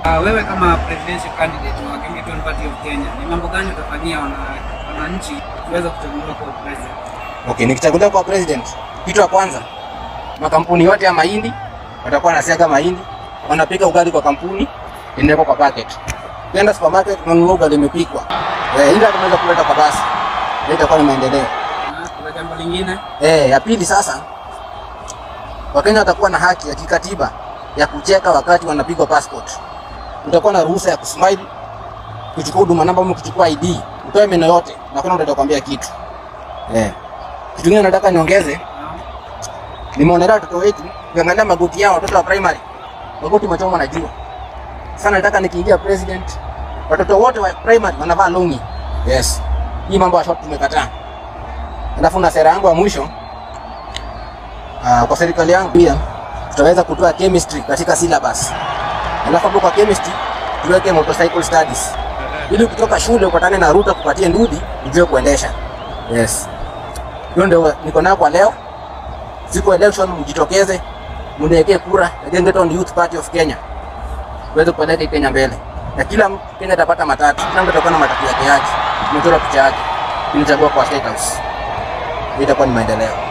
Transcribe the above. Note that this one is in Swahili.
Uh, wewe kama presidential candidate wa Kenya Party of Kenya, ni mambo gani utafanyia wana- wananchi kuweza kuchaguliwa kwa president? Okay, nikichaguliwa kwa president, kitu ya kwanza, makampuni yote ya mahindi watakuwa wanasiaga mahindi, wanapika ugali kwa kampuni, inawekwa kwa packet. Ukienda supermarket unanunua ugali imepikwa. Eh, ile tunaweza kuleta kwa basi. Hiyo itakuwa ni maendeleo. Na kuna jambo lingine Eh, ya pili sasa, Wakenya watakuwa na haki ya kikatiba ya kucheka wakati wanapigwa passport. Utakuwa na ruhusa ya kusmile, kuchukua huduma namba ama kuchukua ID, utoe meno yote na kuna mtu atakwambia kitu. Eh. Kitu kingine nataka niongeze, nimeonelea watoto wetu, ukiangalia magoti yao watoto wa primary, magoti machoma na jua. Sana nataka nikiingia president, watoto wote wa primary wanavaa longi. Yes. Hii mambo ya short tumekataa. Alafu na sera yangu ya mwisho uh, kwa serikali yangu pia tutaweza kutoa chemistry katika syllabus. Alafu hapo kwa chemistry tuweke motorcycle studies. Ili ukitoka shule upatane na ruta kupatie ndudi ujue kuendesha. Yes. Hiyo ndio niko nayo kwa leo. Siku election mjitokeze, mniwekee kura ya Gengeton Youth Party of Kenya. Tuweze kupeleka hii Kenya mbele. Na kila mtu Kenya atapata matatu. Kila mtu atakuwa na matatu yake yake. Tumechora picha yake. Tunachagua kwa State House. Hiyo itakuwa ni maendeleo.